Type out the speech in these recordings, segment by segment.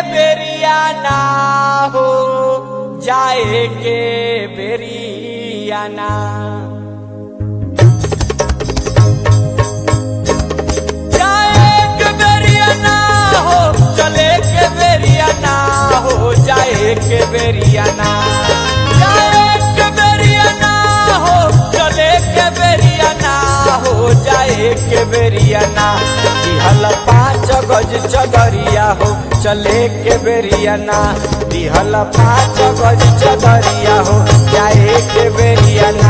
बेरिया ना हो जाए के बेरिया ना जाए के बेरिया ना हो चले के बेरिया ना हो जाए के बेरिया ना जाए के बेरिया ना हो चले के बेरिया ना हो जाए के बेरिया ना दिहल पाँच गज चदरिया हो चले के बेरिया ना दिहल पाँच गज चदरिया हो जाए के बेरिया ना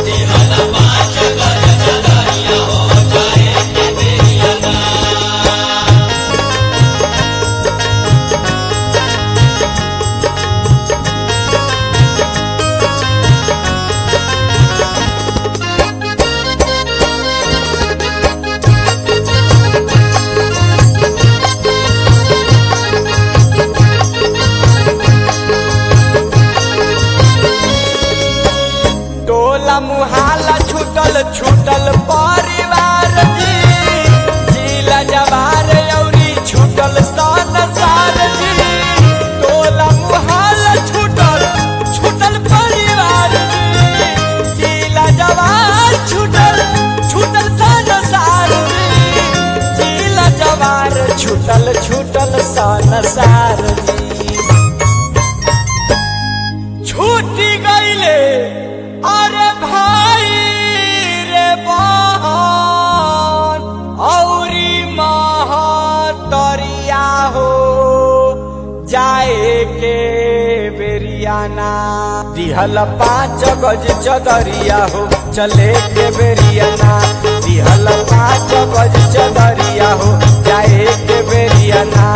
टोला मुहाला छूटल छूटल परिवार जी जिला जवार औरी छूटल सन सार जी टोला मुहाला छूटल छूटल परिवार जी जिला जवार छूटल छूटल सन सार जी जिला जवार छूटल छूटल सन सार जी छूटी गईले अरे भाई रे बहन औरी महतरिया हो जाए के बेरियाना दिहल पाँच गज चदरिया हो चले के बेरियाना दिहल पाँच गज चदरिया हो जाए के बेरियाना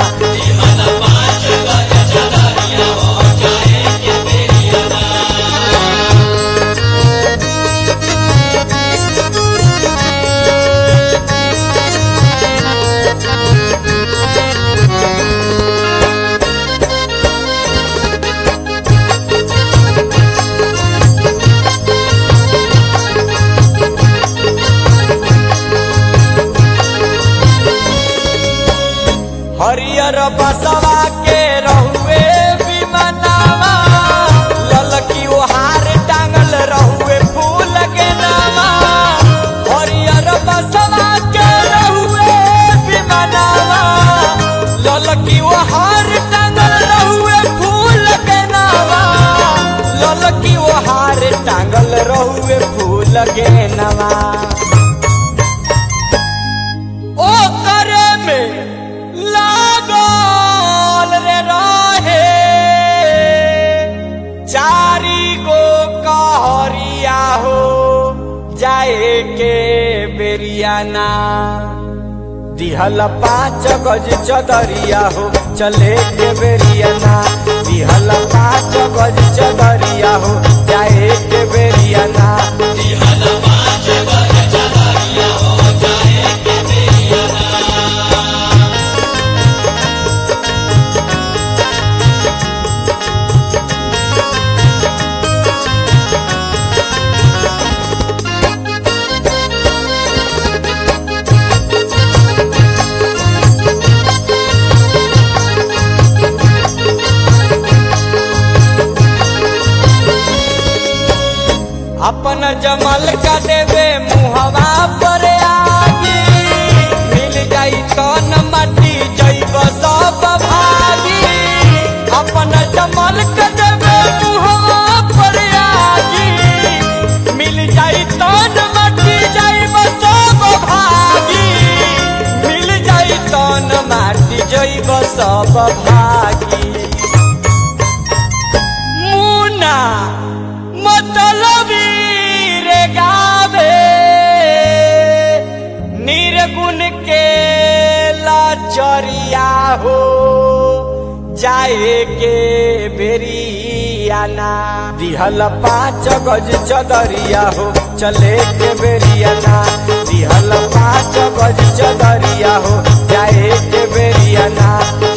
हरियर बसवा के रहुए विमनावा ललकी ओहार टांगल रहुए फूल के नामा हरियर बसवा के रहुए विमनावा ललकी ओहार टांगल रहुए फूल के नामा ललकी ओहार टांगल रहुए फूल के नामा ओ करे में लागल रे रहे चारी गो कहरिया हो जाए के बेरियाना दिहल पाँच गज चदरिया हो चले के बेरियाना दिहल पाँच गज चदरिया हो जाए के बेरियाना अपन जमल का देवे मुहवा पर आगी मिल जाई तन माटी जैब सब भागी अपन जमल का देवे मुहवा पर आगी मिल जाई तन माटी जैब सब भागी मिल जाई तन माटी जैब सब भागी मुना मतलबी रे गावे निर्गुण के लाचरिया हो जाए के बेरियाना दिहल पाँच गज चदरिया हो चले के बेरियाना दिहल पाँच गज चदरिया हो जाए के बेरियाना